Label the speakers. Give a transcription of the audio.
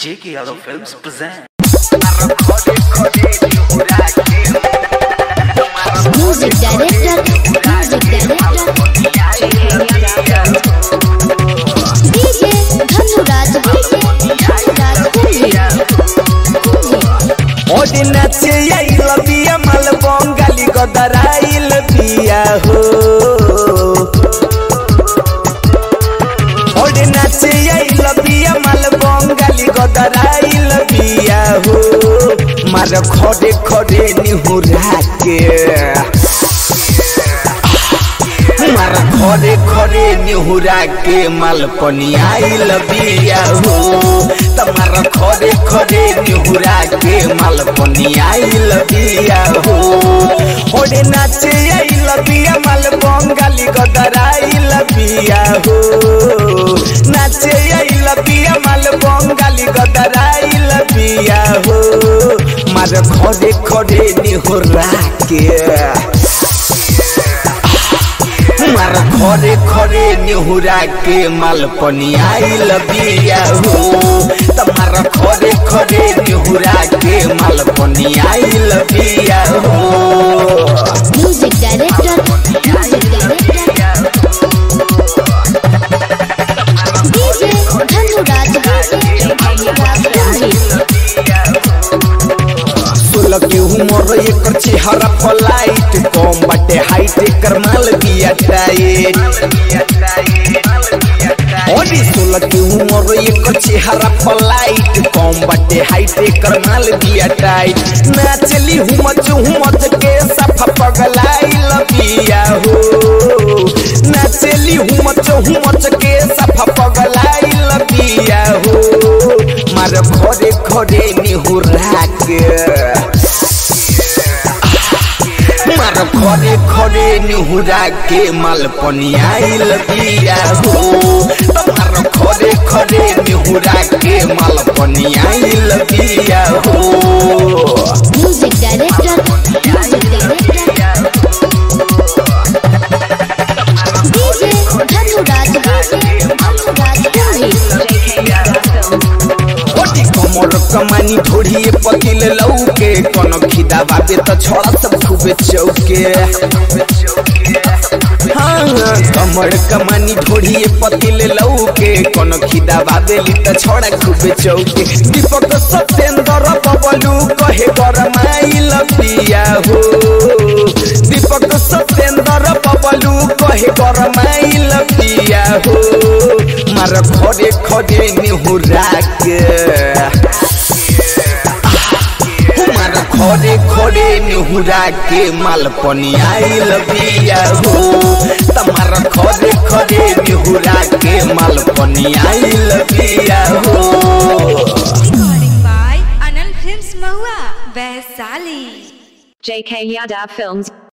Speaker 1: J.K. Yadav Films present.
Speaker 2: Music director, music director, DJ Dhanuraj, DJ Dhanuraj
Speaker 3: ओडी नाचे आइल बिया माल बंगाली गदराइल बिया हो ओडी नाचे आइल बिया माल बंगाली गदराइल बिया हो मार खड़े खड़े निहुरा के मार खड़े खड़े निहुरा के माल पनियाइल बिया हो तमार खड़े खड़े निहुरा के माल पनियाइल बिया हो ओडे नाचे आइल बिया माल बंगाली गदराइल बिया हो नाचे आइल बिया माल बंगाली गदराइल बिया हो मार खड़े खड़े निहुरा के मार खरे खरे निहुरा के माल पनियाइल बिया हो तमार खरे खरे निहुरा के माल पनियाइल बिया हो
Speaker 2: Music director, music director, DJ Dhanuraj, DJ Dhanuraj
Speaker 3: सोलह के उमर एकर चेहरा फलाइट कम बाटे हाइट एकर माल बिया टाइट ओडी सोलह के उमर एकर चेहरा फलाइट कम बाटे हाइट एकर माल बिया टाइट नाचली हुमच हुमच के सफा पगलाइल बिया हो नाचली हुमच हुमच के सफा पगलाइल बिया हो मार घरे घरे निहुरा के मार खरे खरे निहुरा के माल पनियाइल बिया हो मार खरे खरे निहुरा के माल पनियाइल बिया हो
Speaker 2: Music director, music director, DJ Dhanuraj, DJ Dhanuraj
Speaker 3: ओटी कमर कमानी ढोढ़िए पकिल लौके कन खिदा बाबे त छोड़ा सब खूबे चौके हाँ कमर कमानी ढोढ़िए पतिल लौके कन खिदा बाबेली त छोड़ा खूबे चौके दीपक सत्येंद्र बबलू कहे गरमाइल पिया हो दीपक सत्येंद्र बबलू कहे गरमाइल पिया हो मार खड़े खड़े निहुरा के मार खड़े खड़े निहुरा के माल पनियाइल बिया हो तमार खड़े खड़े निहुरा के माल पनियाइल बिया हो
Speaker 4: Recording by Anil Films Mahua, Vaisali.
Speaker 5: JK Yadav Films